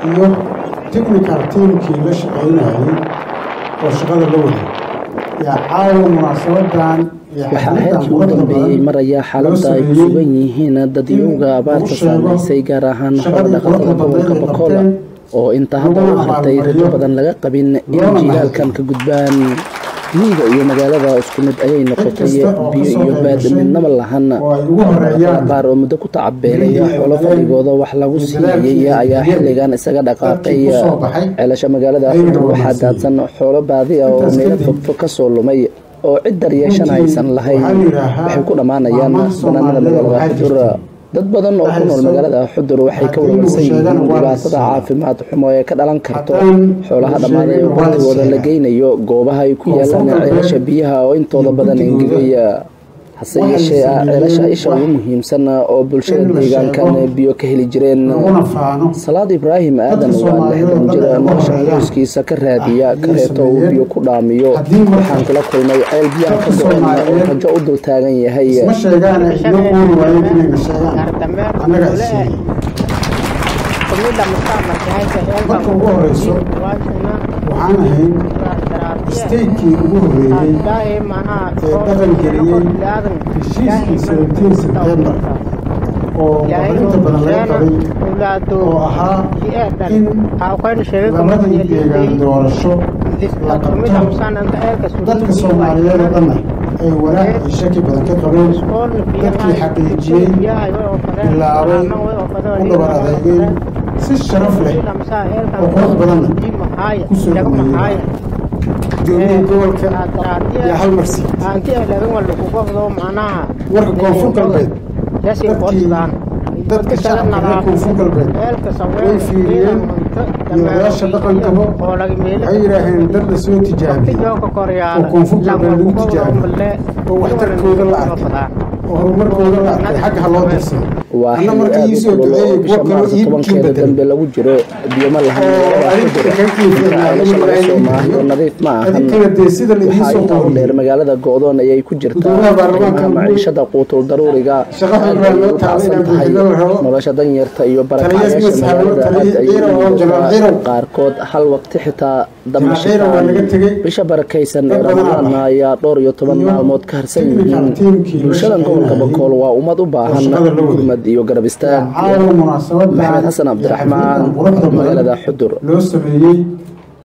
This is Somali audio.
iyo technical teamkii la shaqaynayay oo shaqada la waday yaa caawa munaasabadan waxaa heerkii u dambeeyey maraya xaaladda ay ku sugan yihiin dadyowga abaarta saamaysay gaar ahaan xoolodhaqatada gobolka bakool oo inta hadda u hartay rajo badan laga qabin in jilaalkan ka gudbaan miyiga iyo magaalada isku mid ayay noqotay biyo iyo baad midnaba lahan qaar oo muddo ku tacabeelay xoolo fadhigooda wax lagu siiyey ayaa xilligan isaga dhaqaaqay ceelasha magaalada xudur waxaa daadsan xoolo baadi ah oo meelo fogfog ka soo lumay oo cid daryeeshan aysan lahayn waxay ku dhammaanayaan banaanada magaalada xudur dad badan oo ku nool magaalada xudur waxay ka warwarsan yihiin dhibaatada caafimaad xumo ee ka dhalan karto xoolaha dhammaaday oo waqtigooda la geynayo goobaha ay ku yaalaan ceelasha biyaha oo intooda badan engegaya hase yeeshee ah ceelasha isha ugu muhiimsan oo bulshada deegaankan biyo ka heli jireen salaad ibraahim aadan waa lixdan jir nolosha qoyskiisa ka raadiya kareeto uu biyo ku dhaamiyo waxaan kula kulmay ceel biyaha ka go-an oo rajo u dul taagan yahay marka ugu horeyso waxaan ahayn statekii ugu horeeyey ee dhaqan geliyey heshiiskii seventeen september oo inta badan laga qabay oo ahaa in labadii deegaan doorasho la qabto dadka soomaaliyeed oo dhanna ay wanaag iyo shaki badan ka qabeen dadkii xaqiijiyey bilaabay u dhabar adeegay si sharaf leh oo qurux badanna ku soo dhaweeyey gudoomiyihii gobolka iyo hal marsi warka koonfur galbeed dadkii dadka shacabka reer koonfur galbeed way fiiriyeen iyo odayaasha dhaqankaba waxay yidhaaheen dad la soo tijaabiyey oo koonfur galbeed lagu tijaabiyey oo waxtarkooda la arkay oo horumarkooda la arkay xagga ha loo dirsado waa xilli aad u kulul oo bisha maarso tobankeeda dambe lagu jiro biyo ma lahan ceelasha laga soo maahiyo nadiif ma ahan waxaa intaa u dheer magaalada go-doon ayay ku jirtaa qiimaha maciishada quutul daruuriga aad ay u tacsan tahay nolosha danyarta iyo barakacayaasha magaalada aad ayay qaarkood hal waqti xitaa damashitaan bisha barakaysan ee ramadaana ayaa dhowr iyo toban maalmood ka harsan yihiin bulshadan gobolka bakool waa ummad u baahan gurmad iyo garab istaag maxamed xasan cabdiraxmaan magaalada xudur loo sameeyey